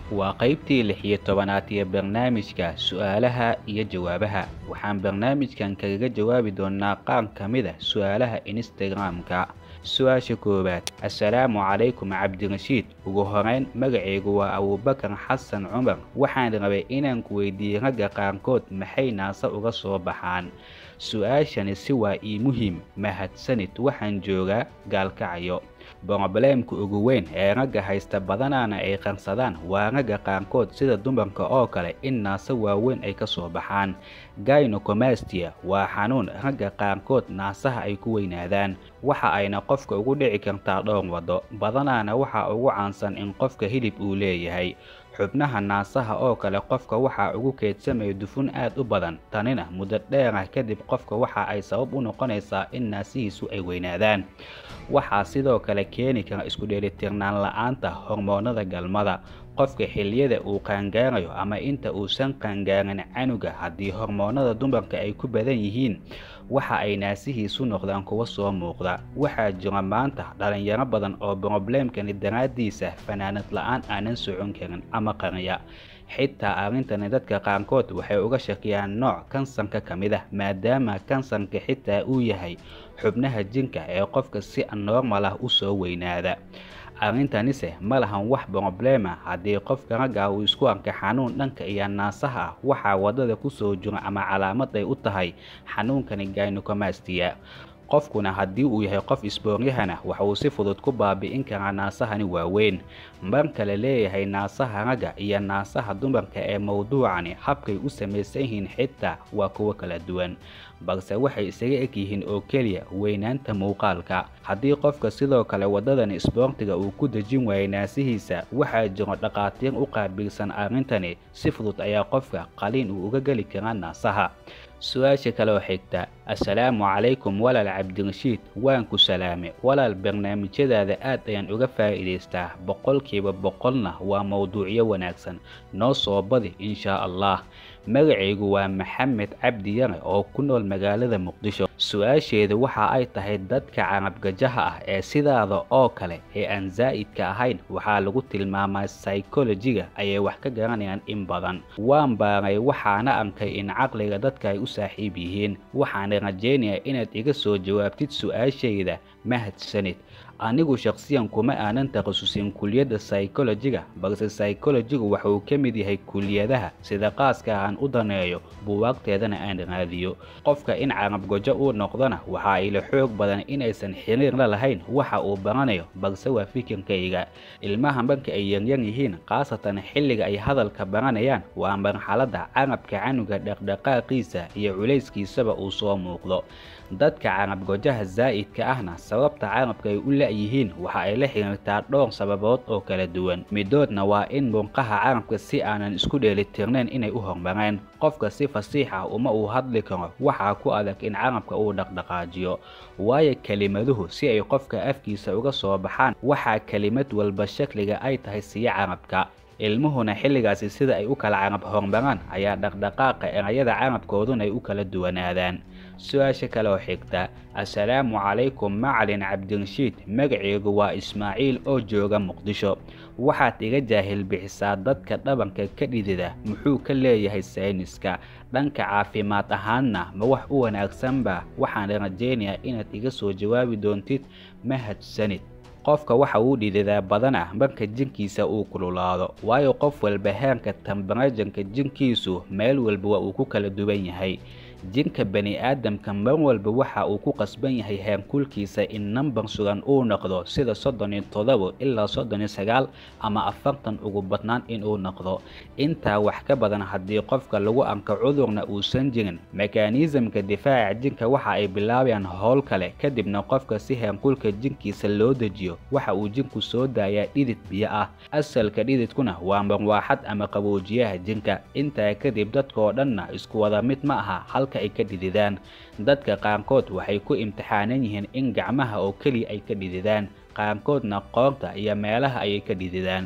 waa qaybtii lix iyo tobanaad ee barnaamijka su'aalaha iyo jawaabaha waxaan barnaamijkan kaga jawaabi doonaa qaar ka mid a su'aalaha instagram-ka su-aasha koowaad assalaamu calaykum cabdirashiid ugu horeyn magacaygu waa abuubakar xasan cumar waxaan rabay inaan ku weydiiyey ragga qaarkood maxay naasa uga soo baxaan su-aashani si waa ii muhiim mahadsanid waxaan joogaa gaalkacayo brobleemka ugu weyn ee ragga haysta badanaana ay qarsadaan waa ragga qaarkood sida dumarka oo kale in naasa waaweyn ay ka soo baxaan gynocomastia waa xanuun ragga qaarkood naasaha ay ku weynaadaan waxa ayna qofka ugu dhici kartaa dhowr waddo badanaana waxaa ugu caansan in qofka hilib uu leeyahay xubnaha naasaha oo kale qofka waxaa ugu keedsamaya dufun aad u badan tanina muddo dheerah kadib qofka waxa ay sabab u noqonaysaa in naasihiisu ay weynaadaan waxaa sidoo kale keeni kara isku dheelitirnaan la-aanta hormoonada galmada qofka xilliyada uu qaangaarayo ama inta uusan qaangaarin canuga haddii hormoonada dumarka ay ku badan yihiin waxa ay naasihiisu noqdaan kuwa soo muuqda waxaa jira maanta dhalinyaro badan oo brobleemkani daraaddiisa fanaanad la-aan aanan socon karin ama qariya xitaa arrintani dadka qaarkood waxay uga shakiyaan nooc kansarka ka mid ah maadaama kansarka xitaa uu yahay xubnaha jinka ee qofka si normal ah u soo weynaada arrintanise ma lahan wax broblema haddii qofka ragga uu isku arka xanuun dhanka iyo naasaha ah waxaa waddada ku soo jira ama calaamad ay u tahay xanuunkani gynocomastia qofkuna haddii uu yahay qof isbooryahana waxa uu si fudud ku baabi'in karaa naasahani waaweyn marka la leeyahay naasaha ragga iyo naasaha dumarka ee mowduucani habkay u samaysan yihiin xitaa waa kuwo kala duwan balse waxay isaga eg yihiin oo keliya weynaanta muuqaalka haddii qofka sidoo kale waddadan isboortiga uu ku dejin waayay naasihiisa waxaa jiro dhaqaatiir u qaabilsan arrintani si fudud ayaa qofka qaliin uu uga geli karaa naasaha su-aasha kaloo xigta assalaamu calaykum walaal cabdirashiid waan ku salaame walaal barnaamijyadaada aad ayaan uga faa'iidaystaa boqolkiiba boqolna waa mowduucyo wanaagsan noo soo badi inshaa allah magacaygu waa maxamed cabdi yare oo ku nool magaalada muqdisho su-aasheedu waxa ay tahay dadka carabgajaha ah ee sidaada oo kale ee aan zaa'idka ahayn waxaa lagu tilmaamaa psychologiga ayay wax ka garanayaan in badan waan baaray waxaana arkay in caqliga dadka ay u saaxiib yihiin waxaana rajaynayaa inaad iga soo jawaabtid su-aashayda mahadsanid anigu shakhsiyan kuma aanan takhasusin kuliyadda psychologiga balse psychologigu waxa uu ka mid yahay kuliyadaha sida qaaska aan u daneeyo buwaagteedana aan raadiyo qofka in carabgojo uu noqdona waxa ay la xoog badan inaysan xiriir la lahayn waxa uu baranayo balse waa fikirkayga ilmaha marka ay yaryar yihiin khaasatan xilliga ay hadalka baranayaan waa marxaladda carabka canuga dhaqdhaqaaqiisa iyo culayskiisaba uu soo muuqdo dadka carabgojaha zaa'idka ahna sababta carabka ay u la-yihiin waxa ay la xiriirtaa dhowr sababood oo kala duwan midoodna waa in murqaha carabka si aanan isku dheelitirnayn inay u hormareen qofka si fasiix ah uma uu hadli karo waxaa ku adag in carabka uu dhaqdhaqaajiyo waayo kelimaduhu si ay qofka afkiisa uga soo baxaan waxaa kelimad walba shakliga ay tahay siyo carabka ilmuhuna xilligaasi sida ay u kala carab hormaraan ayaa dhaqdhaqaaqa erayada carabkooduna ay u kala duwanaadaan su-aasha kaloo xigta assalaamu calaykum macalin cabdirashiid magaceygu waa ismaaciil oo jooga muqdisho waxaad iga jaahil bixisaa dadka dhabanka ka dhidida muxuu ka leeyahay sayniska dhanka caafimaad ahaanna ma wax u wanaagsanba waxaan rajaynayaa inaad iga soo jawaabi doontid mahadsanid qofka waxa uu dhididaa badan ah marka jinkiisa uu kululaado waayo qof walba heerka tambarajanka jinkiisu meel walba waa uu ku kala duwan yahay jinka bani aadamka mar walba waxa uu ku qasban yahay heerkulkiisa in nambar sugan uu noqdo sida soddon iyo todobo ilaa soddon iyo sagaal ama afartan ugu badnaan inuu noqdo intaa wax ka badan haddii qofka lagu arko cudurna uusan jirin mekaaniisamka difaaca jinka waxa ay bilaabayaan howl kale kadibna qofka si heerkulka jinkiisa loo dejiyo waxa uu jinku soo daayaa dhidid biyo ah asalka dhididkuna waa marwaaxad ama qaboojiyaha jinka intaa kadib dadka oo dhanna isku wada mid ma aha halka ay ka dhididaan dadka qaarkood waxay ku imtixaanan yihiin in gacmaha oo keliya ay ka dhididaan qaarkoodna qoorta iyo meelaha ayay ka dhididaan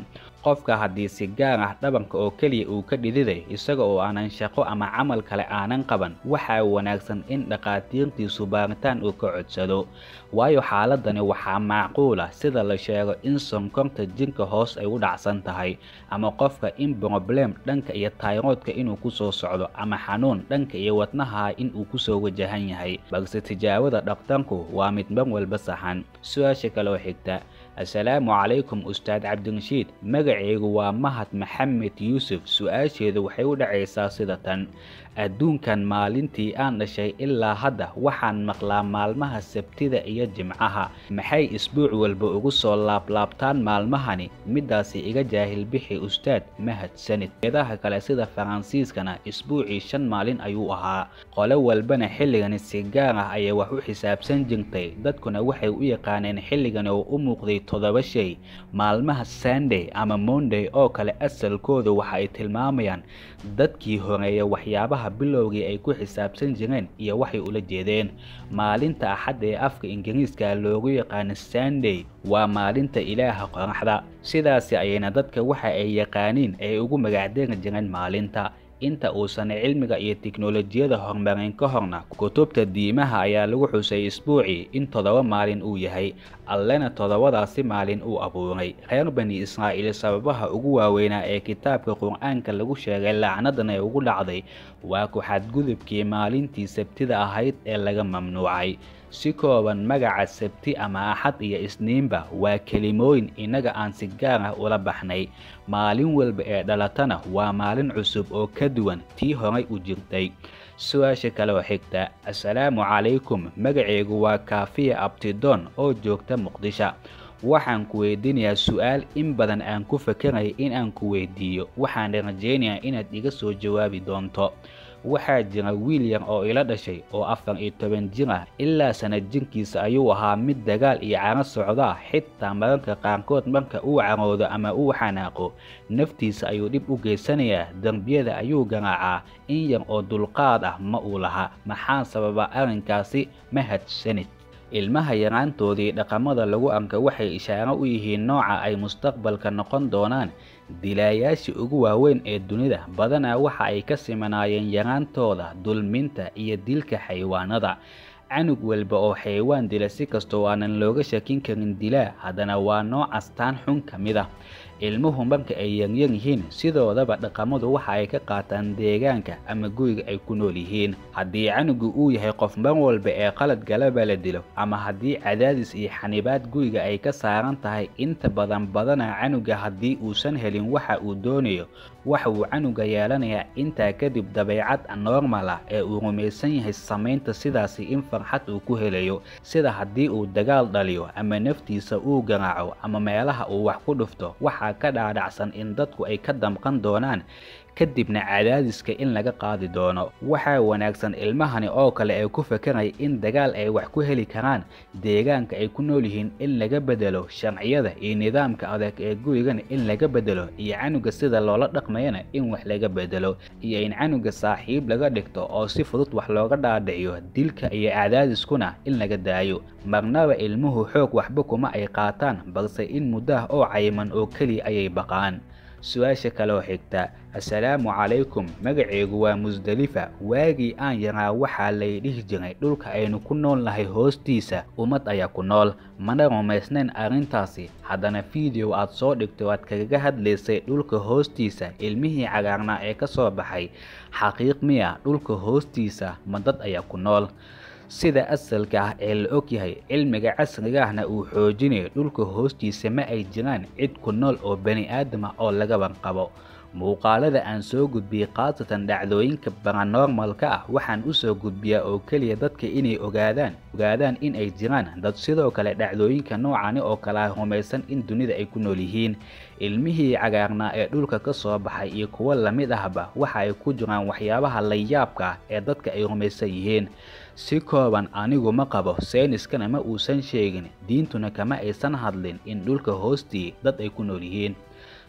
qofka haddii si gaar ah dhabanka oo keliya uu ka dhididay isaga oo aanan shaqo ama camal kale aanan qaban waxaa wanaagsan in dhakhaatiirtiisu baaritaan uu ka codsado waayo xaaladani waxaa macquula sida la sheego in sonkorta jirka hoos ay u dhacsan tahay ama qofka in broblem dhanka iyo tayroodka inuu kusoo socdo ama xanuun dhanka iyo wadnaha in uu kusoo wajahan yahay balse tijaabada dhakhtarku waa mid mar walba saxan su-aasha kaloo xigta assalaamu calaykum ustaad cabdirashiid magacaygu waa mahad maxamed yuusuf su-aasheedu waxay u dhacaysaa sida tan adduunkan maalintii aan dhashay ilaa hadda waxaan maqlaa maalmaha sabtida iyo jimcaha maxay isbuuc walba ugu soo laablaabtaan maalmahani midaasi iga jaahil bixi ustaad mahadsanid eedaha kale sida faransiiskana isbuucii shan maalin ayuu ahaa qole walbana xilligani si gaar ah ayay wax u xisaabsan jirtay dadkuna waxay u yaqaaneen xilligani oo u muuqday toddoba shay maalmaha sunday ama monday oo kale asalkooda waxa ay tilmaamayaan dadkii horeeya waxyaabaha bilowgii ay ku xisaabsan jireen iyo waxay ula jeedeen maalinta axadda ee afka ingiriiska loogu yaqaano sunday waa maalinta ilaaha qoraxda sidaasi ayayna dadka waxa ay yaqaaniin ay ugu magacdeeri jireen maalinta inta uusan cilmiga iyo tiknolojiyada horumarin ka horna kutubta diimaha ayaa lagu xusay isbuucii in toddoba maalin uu yahay allena toddobadaasi maalin uu abuuray reer bani israa'iil sababaha ugu waaweynaa ee kitaabka qur-aanka lagu sheegay lacnadan ee ugu dhacday waa ku xadgudubkii maalintii sabtida ahayd ee laga mamnuucay si kooban magaca sabti ama axad iyo isniinba waa kelimooyin innaga aan si gaar ah ula baxnay maalin walba ee dhalatana waa maalin cusub oo ka duwan tii horay u jirtay su-aasha kaloo xigta assalaamu calaykum magacaygu waa kaafiya abtidoon oo joogta muqdisho waxaan ku weydiinayaa su-aal in badan aan ku fakaraya in aan ku weydiiyo waxaan rajaynayaa inaad iga soo jawaabi doonto waxaa jira wiil yar oo ila dhashay oo afar iyo toban jir ah ilaa sanad jirkiisa ayuu ahaa mid dagaal iyo caro socdaa xitaa mararka qaarkood marka uu caroodo ama uu xanaaqo naftiisa ayuu dhib u geysanayaa dembiyada ayuu garaacaa in yar oo dulqaad ah ma uu laha maxaa sababa arrinkaasi mahadsanid ilmaha yaraantoodii dhaqamada lagu arka waxay ishaaro u yihiin nooca ay mustaqbalka noqon doonaan dilaayaashii ugu waaweyn ee dunida badanaa waxa ay ka simanaayeen yaraantooda dulminta iyo dilka xayawaanada canug walba oo xayawaan dila si kastoo aanan looga shakin karin dilaa haddana waa nooc astaan xun ka mid ah ilmuhu marka ay yaryar yihiin sidoodaba dhaqamadu waxa ay ka qaataan deegaanka ama guriga ay ku nool yihiin haddii canugu uu yahay qof mar walba ee qalad galaba la dilo ama haddii cadaadis iyo xanibaad guriga ay ka saaran tahay inta badan badana canuga haddii uusan helin waxa uu doonayo waxa uu canuga yeelanayaa intaa kadib dabeecad normal ah ee uu rumaysan yahay samaynta sidaasi in farxad uu ku helayo sida haddii uu dagaal dhaliyo ama naftiisa uu garaaco ama meelaha uu wax ku dhufto waxaa ka dhaadhacsan in dadku ay ka damqan doonaan kadibna cadaadiska in laga qaadi doono waxaa wanaagsan ilmahani oo kale ee ku fakaraya in dagaal ay wax ku heli karaan deegaanka ay ku nool yihiin in laga bedelo sharciyada iyo nidaamka adeeg ee gurigana in laga bedelo iyo canuga sida loola dhaqmayana in wax laga bedelo iyo in canuga saaxiib laga dhigto oo si fudud wax looga dhaadhiciyo dilka iyo cadaadiskuna in laga daayo marnaba ilmuhu xoog waxba kuma ay qaataan balse in muddaah oo cayiman oo keliya ayay baqaan su-aasha kaloo xigta assalaamu calaykum magacaygu waa musdalifa waagii aan yaraa waxaa lay dhihi jiray dhulka aynu ku nool nahay hoostiisa ummad ayaa ku nool mana rumaysnayn arrintaasi haddana fiideo aad soo dhigto aad kagaga hadlaysay dhulka hoostiisa ilmihii cagaarnaa ee ka soo baxay xaqiiq miya dhulka hoostiisa ma dad ayaa ku nool sida asalka ah ee la og yahay cilmiga casriga ahna uu xoojinayo dhulka hoostiisa ma ay jiraan cid ku nool oo bani aadam ah oo laga banqabo muuqaalada aan soo gudbiyey khaasatan dhacdooyinka baranormalka ah waxaan u soo gudbiyaa oo keliya dadka inay ogaadaan ogaadaan in ay jiraan dad sidoo kale dhacdooyinka noocani oo kale ah rumaysan in dunida ay ku nool yihiin ilmihii cagaarnaa ee dhulka ka soo baxay iyo kuwo lamid ahba waxa ay ku jiraan waxyaabaha layaabka ah ee dadka ay rumaysan yihiin si kooban anigu ma qabo sayniskana ma uusan sheegin diintuna kama aysan hadlin in dhulka hoostii dad ay ku nool yihiin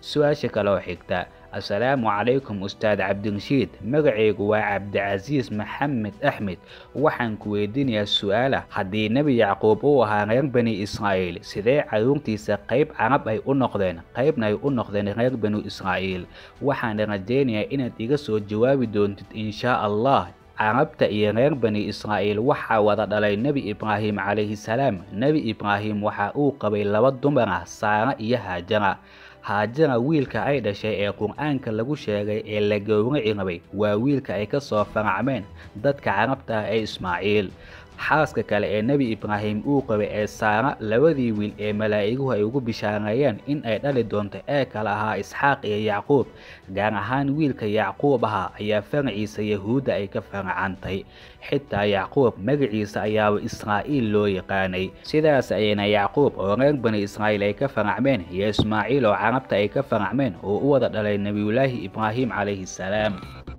su-aasha kaloo xigta assalaamu calaykum ustaad cabdirashiid magacaygu waa cabdicasiis maxamed axmed waxaan ku weydiinayaa su-aala haddii nebi yacquub uu ahaa reer bani israa'iil sidee carruurtiisa qayb carab ay u noqdeen qaybna ay u noqdeen reer bani israa'iil waxaan rajaynayaa inaad iga soo jawaabi doontid inshaa allah carabta iyo reer bani israa'iil waxaa wada dhalay nebi ibraahim calayhi salaam nebi ibraahim waxa uu qabay laba dumar ah saara iyo haajara haajara wiilka ay dhashay ee qur-aanka lagu sheegay ee la gowraci rabay waa wiilka ay ka soo faracmeen dadka carabta ah ee ismaaciil xaaska kale ee nebi ibraahim uu qabay ee saara labadii wiil ee malaa'iguhu ay ugu bishaareeyeen in ay dhali doonto ee kale ahaa isxaaq iyo yacquub gaar ahaan wiilka yacquub ahaa ayaa faraciisa yahuudda ay ka faracantay xitaa yacquub magaciisa ayaaba israa'iil loo yaqaanay sidaas ayayna yacquub oo reer bani israa'iil ay ka faracmeen iyo ismaaciil oo carabta ay ka faracmeen oo u wada dhalay nebiyulaahi ibraahim calayhi salaam